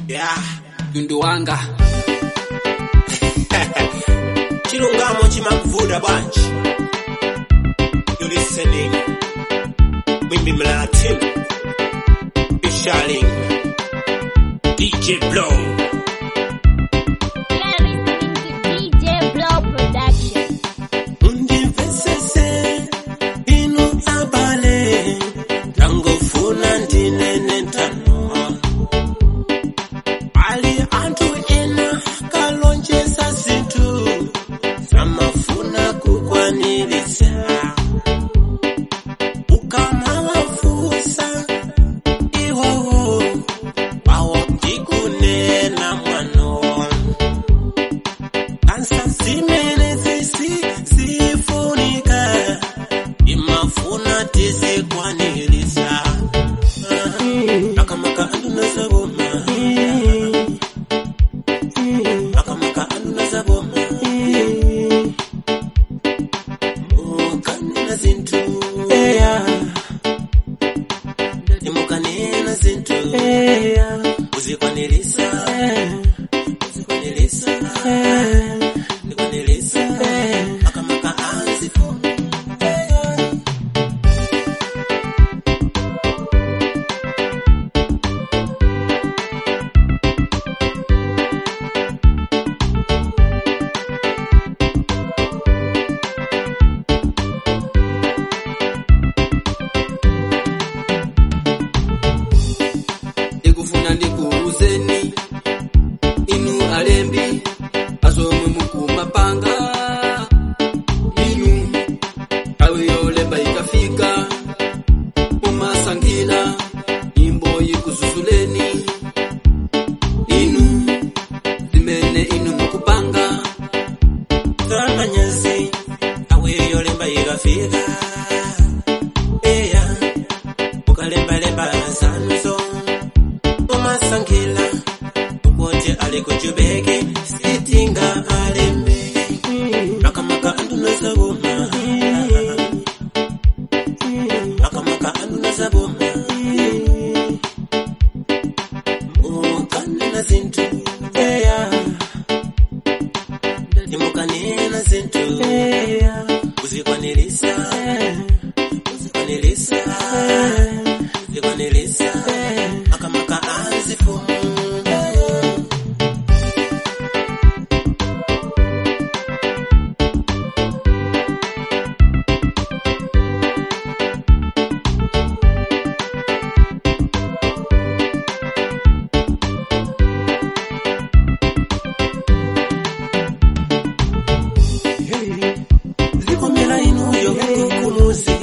yeah. tundu wanga chilungamo chimakuvuta bwanji you listening mwimbi mlatin ishaling dj blow DJ Blow Production. undimvesese inu abale ndangofuna ndinene ntano ali anthu ena kalonjeza zinthu zamafuna kukwaniritsa ukamawafusa iwowo wawo ndikunena mwano ansa zimene zisi zifunika imafuna tizikwanirisa akamaka anduna zaboma akamaka anduna zaboma mukanena zinthu imukanena zinthu uzikwanirisa uzikwanirisa ndikwanirisa akamaka azifuna ndikufuna ndikuuzeni inu alembi azomwe mukumapanga inu nthawi yolemba ikafika mumasankhira nyimbo ikuzuzuleni inu zimene inu mukupanga zamanyazi aweyo lemba ikafika eya ukalembalemba zanuzo umasankhila ukuti ali kuchubeke sitinga alembe akamaka anduna zaboma akamaka anduna zaboma ukanena zinthu eya imukanena zinthu uzikwanirisa uzikwanirisa uzikwanirisa akamaka azifumu zikomera inuyo kukumuzi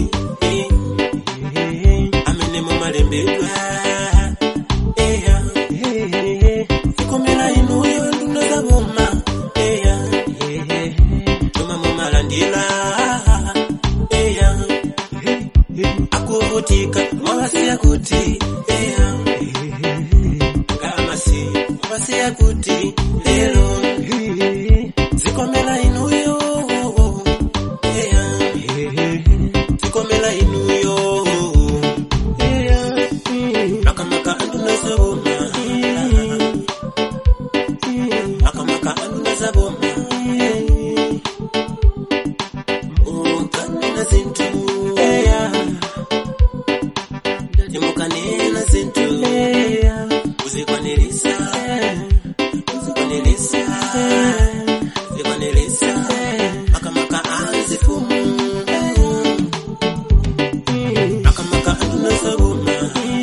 amene mumalembedwa eya zikomera inuyo nduna zaboma eya tuma mumalandira eya akuvutika mwawasiya kuti eya ngamasi mwawasiya kuti lero zikomera inuyo eya zikomera inuyo eya akamaka anduna zaboma akamaka anduna zaboma ukanena zinthu eya imukanena zinthu uzikwanirisa uzikwanirisa uzikwanirisa akamaka azifumu akamaka anduna zaboma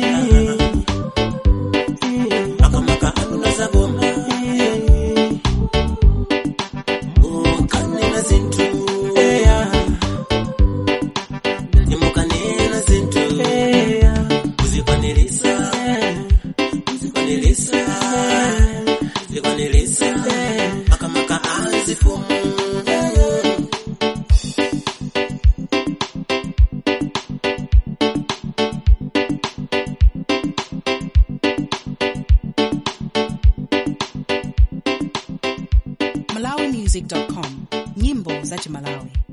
akamaka anduna zaboma ukanena zinthu eya imukanena zinthu uzikwanirisa uzikwanirisa uzikwanirisa akamaka azifumu malawimusic.com nyimbo za chimalawi